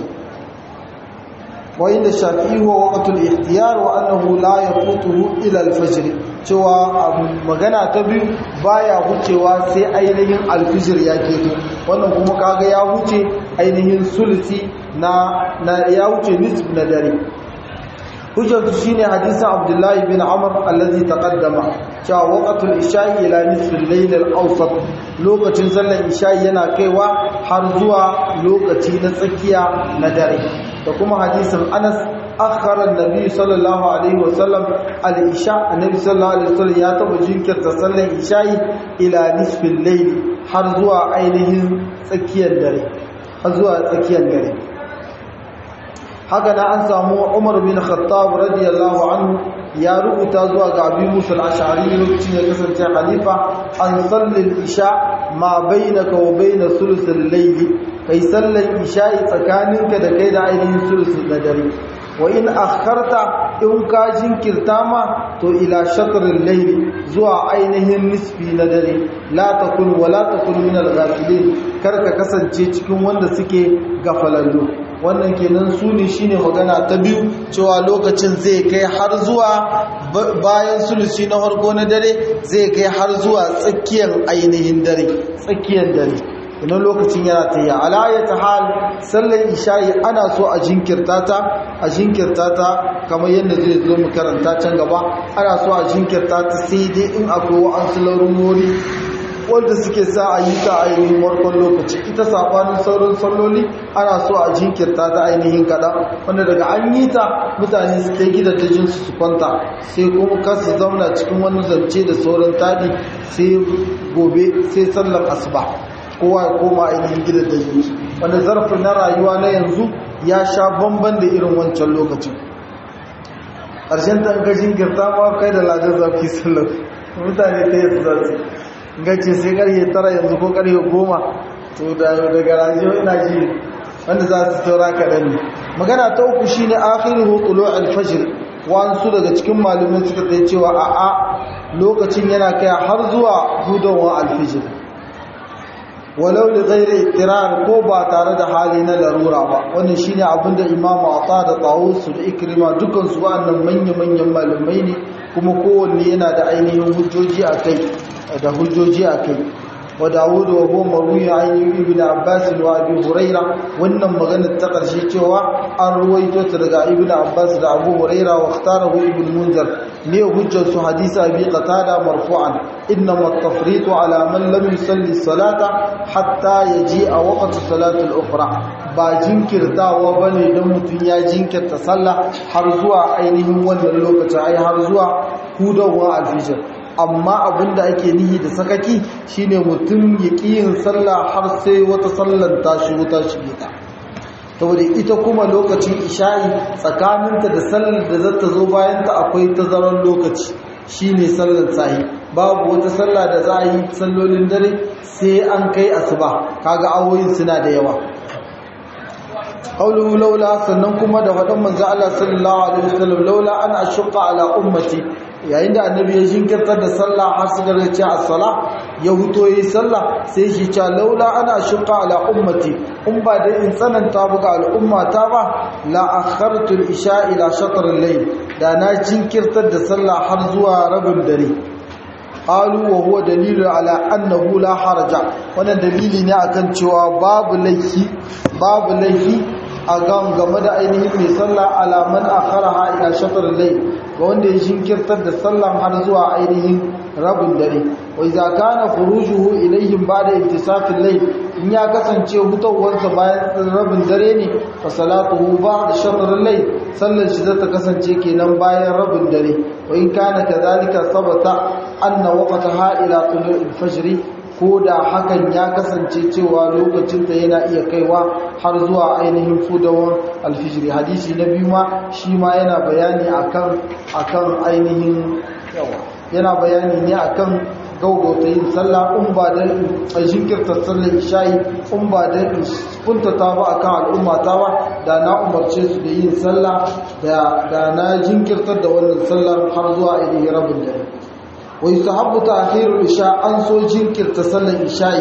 Speaker 1: وإن الشافعي هو وقت الاختيار وأنه لا يفوته إلى الفجر cewa magana ta biyu baya wucewa sai ainihin alfijir ya keto wannan kuma kaga ya wuce ainihin sulsi na, na ya wuce nisf na dare hujjatu shine hadisin abdullahi bin amr allazi taqaddama cewa waqtul isha'i ila nisfil layl al-awsat lokacin sallar isha'i yana kaiwa har zuwa lokaci na tsakiya na dare da kuma hadisin Anas akhara annabi sallallahu alaihi wasallam al-isha annabi sallallahu alaihi wasallam ya taba jinkirta sallar isha'i ila nisfil layl har zuwa ainihin tsakiyar dare har zuwa tsakiyar dare haka na an samu Umar bin Khattab radiyallahu anhu ya rubuta zuwa ga Abi Musa al-Ash'ari lokacin ya kasance khalifa an sallil isha ma bainaka wa bain sulusul layl kai sallar isha'i tsakaninka da kai da ainihin sulusul na dare wa in akharta in ka jinkirta ma to ila shatril layli zuwa ainihin nisfi na dare la takun wa la takun min al-ghafilin kar ka kasance cikin wanda suke gafalallu wannan kenan su ne shine magana ta biyu cewa lokacin zai kai har zuwa bayan sulusi na farko na dare zai kai har zuwa tsakiyar ainihin dare tsakiyar dare idan lokacin yana ta yi alayata hal sallar isha'i ana so a jinkirta ta a jinkirta ta kamar yadda zai zo mu karanta can gaba ana so a jinkirta ta sai dai in akwai wa'ansu larurori wanda suke sa a yi ta ainihin warkon lokaci ita sabanin sauran salloli ana so a jinkirta ta ainihin kaɗan wanda daga an yi ta mutane su kai gida ta jinsu su kwanta sai kuma kasu zauna cikin wani zance da sauran taɗi sai gobe sai sallar asuba kowa ya koma ainihin gida da jinsu wanda zarafin na rayuwa na yanzu ya sha bamban da irin wancan lokacin ƙarshen ta ga jinkirta ma kai da ladar zafi sallar mutane ta yi su zasu gace sai karye tara yanzu ko karye goma to daga rajiyo ina ji wanda za su taura kaɗan ne magana ta uku shi ne akhiru hukulo alfajir wasu daga cikin malumin suka tsaye cewa a a lokacin yana kai har zuwa hudowar alfijir walau da zaire itirar ko ba tare da hali na larura ba wannan shine abinda imamu ata da tawusu da ikrima dukansu wa'annan manya-manyan malumai ne kuma kowanne yana da ainihin hujjoji a kai da hujjoji a kai wa dawudu wa huwa marwiya an yi ibn abbas wa abi huraira wannan magana ta karshe cewa an ruwaito ta daga ibn abbas da abu huraira wa ikhtarahu ibn munzir ne hujjar su hadisi abi qatada marfu'an inna at-tafritu ala man lam yusalli salata hatta yaji a waqti salati al-ukhra ba jinkirtawa bane dan mutun ya jinkirta sallah har zuwa ainihin wannan lokacin ai har zuwa hudawa al-fajr amma abinda ake nihi da sakaki shine mutum ya yin sallah har sai wata sallar ta shigo ta shige ta saboda ita kuma lokacin isha'i tsakaninta da sallar da zata zo bayan ta akwai tazarar lokaci shine sallar sahi babu wata sallah da za a yi sallolin dare sai an kai asuba kaga awoyin suna da yawa qawluhu laula sannan kuma da faɗan manzo Allah sallallahu alaihi wasallam laula an ashqa ala ummati yayin da annabi ya jinkirtar da sallah har su gare ce as-sala ya huto yi sallah sai shi ce laula ana ashqa ala ummati in ba dai in tsananta buga al'umma ta ba la akhartu al-isha ila shatr al-layl da na jinkirtar da sallah har zuwa rabin dare qalu wa huwa dalilu ala annahu la haraja wannan dalili ne akan cewa babu laifi babu laifi a gan game da ainihin mai sallah alaman akharaha ila shatr al-layl ga wanda ya jinkirtar da sallan har zuwa ainihin rabin dare wa idza kana khurujuhu ilayhim ba'da intisaf al-layl in ya kasance hutawarsa bayan rabin dare ne fa salatuhu ba'da shatr al-layl sallar shi zata kasance kenan bayan rabin dare wa in kana kadhalika sabata anna waqtaha ila tulu' al-fajr ko da hakan ya kasance cewa lokacinta yana iya kaiwa har zuwa ainihin fudawar alfijiri hadisi na biyu ma shi ma yana bayani akan akan ainihin yawa yana bayani ne akan gaugauta yin sallah in ba da a jinkirta sallar isha'i in ba da kuntata ba akan al'umma ta ba da na umarce su da yin sallah da na jinkirtar da wannan sallar har zuwa ainihin rabin dare ويستحب تأخير الإشاء أنسو جنكر تسلى الإشاء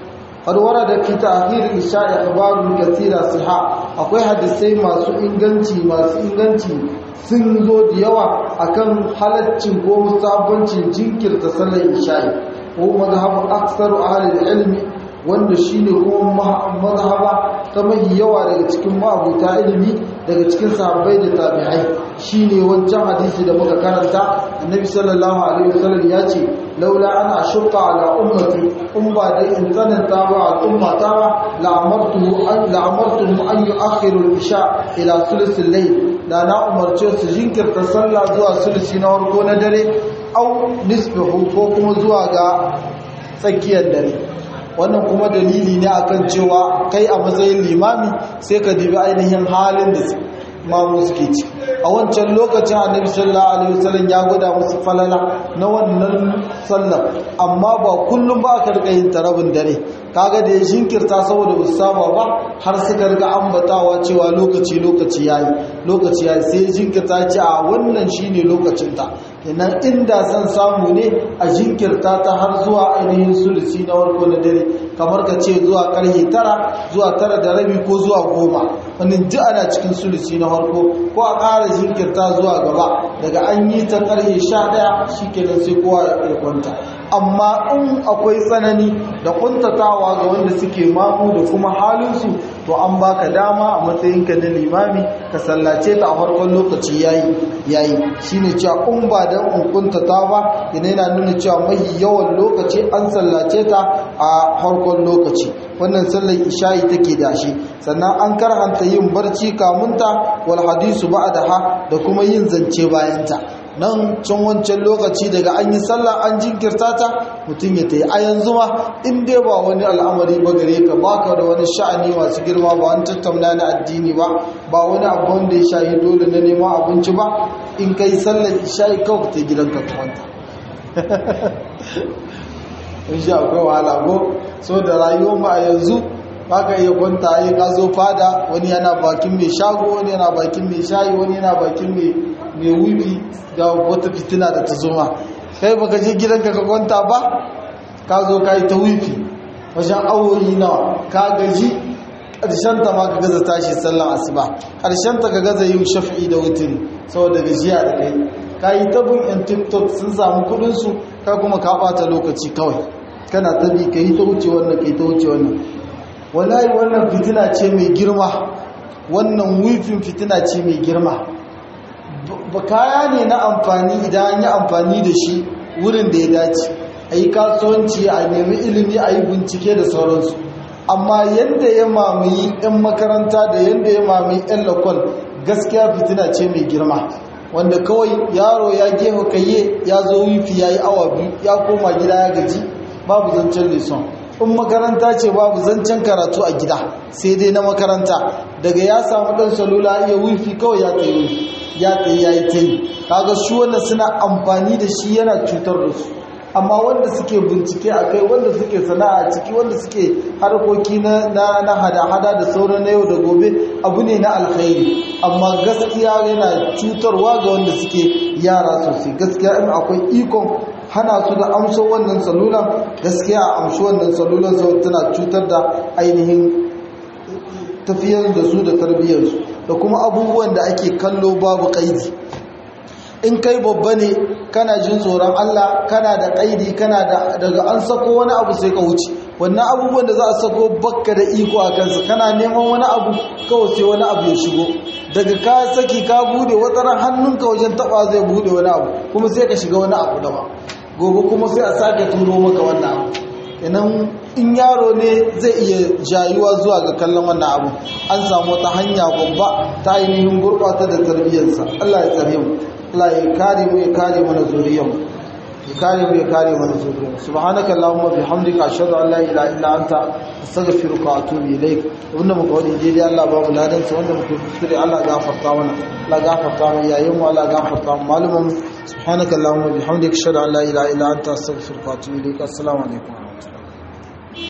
Speaker 1: قد ورد في تأخير الإشاء أخبار كثيرة صحة أقوي حدثي ما سو إنغانتي ما سو إنغانتي sun zo da yawa akan halaccin ko musabbancin jinkirta sallar isha'i ko mazhabu aksaru ahli ilmi wanda shine kuma mazhaba ta mahi yawa daga cikin ma'abuta ilimi daga cikin sahabbai da tabi'ai shine wancan hadisi da muka karanta annabi sallallahu alaihi wasallam ya ce laula ana ashqa ala ummati um ba dai in tsananta ba al'umma ta ba la'amartu an la'amartu an yu'akhiru al-isha ila sulus al-layl da na umarce su jinkirta sallah zuwa sulusi na farko na dare au nisbihu ko kuma zuwa ga tsakiyar dare wannan kuma dalili ne akan cewa kai a matsayin limami sai ka dibi ainihin halin da mamu suke ci a wancan lokacin annabi sallallahu alaihi wasallam ya gwada musu falala na wannan sallar amma ba kullum ba aka rika yin tarabin dare kaga da ya jinkirta saboda ba saba ba har suka riga ambatawa cewa lokaci lokaci yayi lokaci yayi sai jinkirta ce a wannan shine lokacin ta kenan inda san samu ne a jinkirta ta har zuwa ainihin sulusi na warko na dare kamar ka ce zuwa karhe tara zuwa tara da rabi ko zuwa goma wannan duk ana cikin sulusi na farko ko a ƙara jinkirta zuwa gaba daga an yi ta karhe sha ɗaya shi kenan sai kowa ya kwanta amma in akwai tsanani da kuntatawa ga wanda suke mamu da kuma halinsu to an baka dama a matsayinka na limami ka sallace ta a farkon lokaci yayi yayi shine cewa in ba dan in kuntata ba yana yana nuna cewa mai yawan lokaci an sallace ta a farkon lokaci wannan sallar isha'i take da shi sannan an karhanta yin barci kamunta wal hadisu ba'daha da kuma yin zance bayanta nan can wancan lokaci daga an yi sallah an jinkirta ta mutum ya tayi a yanzu ma in dai ba wani al'amari ba gare ka baka da wani sha'ani masu girma ba wani tattauna na addini ba ba wani abu wanda ya shayi dole na neman abinci ba in kai sallar isha'i kawai ta gidanka ka kwanta in sha akwai wahala ko so da rayuwar ma a yanzu baka iya kwanta yi ka zo fada wani yana bakin mai shago wani yana bakin mai shayi wani yana bakin mai mai wiwi ga wata fitina da ta zoma kai baka je gidanka ka kwanta ba ka zo ka yi ta wifi wajen awoyi nawa ka gaji ta ma ka gaza tashi sallan asuba ta ka gaza yin shafi'i da wutiri saboda gajiya da kai ka yi tabin yan tiktok sun samu kudinsu ka kuma ka bata lokaci kawai kana tabi ka yi ta wuce wannan ka yi ta wuce wannan wallahi wannan fitina ce mai girma wannan wifin fitina ce mai girma ba kaya ne na amfani idan an yi amfani da shi wurin da ya dace a yi kasuwanci a nemi ilimi a yi bincike da sauransu amma yadda ya mamaye 'yan makaranta da yadda ya mamaye 'yan lakon gaskiya fitina ce mai girma wanda kawai yaro ya gefa kayye ya zo wifi ya yi awa biyu ya koma gida ya gaji babu zancen leson in makaranta ce babu zancen karatu a gida sai dai na makaranta daga ya samu ɗan salula iya wifi kawai ya tsaye wifi ya tsaye ya yi ta yi kaga shi wanda suna amfani da shi yana cutar da su amma wanda suke bincike a kai wanda suke sana'a ciki wanda suke harkoki na hada-hada da sauran na yau da gobe abu ne na alkhairi amma gaskiya yana cutarwa ga wanda suke yara sosai gaskiya in akwai ikon hana su da amso wannan salulan gaskiya a amshi wannan salulan sau tana cutar da ainihin tafiyar da su da tarbiyyarsu da kuma abubuwan da ake kallo babu kaidi in kai babba ne kana jin tsoron Allah kana da kaidi kana da daga an sako wani abu sai ka wuce wannan abubuwan da za a sako bakka da iko a kansa kana neman wani abu kawai sai wani abu ya shigo daga ka saki ka bude wataran hannunka wajen taba zai bude wani abu kuma sai ka shiga wani abu daban gobe kuma sai a sake turo maka wannan abu idan in yaro ne zai iya jayuwa zuwa ga kallon wannan abu an samu wata hanya babba ta ainihin gurɓata da tarbiyyarsa Allah ya tsare mu Allah ya kare mu ya kare mana zuriyarmu ya kare mu ya kare mana zuriyarmu subhanaka allahumma bihamdika ashhadu an la ilaha illa anta astaghfiruka wa atubu ilaik wanda muka wani daidai Allah ba mu ladan sa wanda muka kuskure Allah gafarta mana Allah gafarta mu yayin mu Allah gafarta mu malumin subhanaka allahumma bihamdika ashhadu an la ilaha illa anta astaghfiruka wa atubu ilaik assalamu alaikum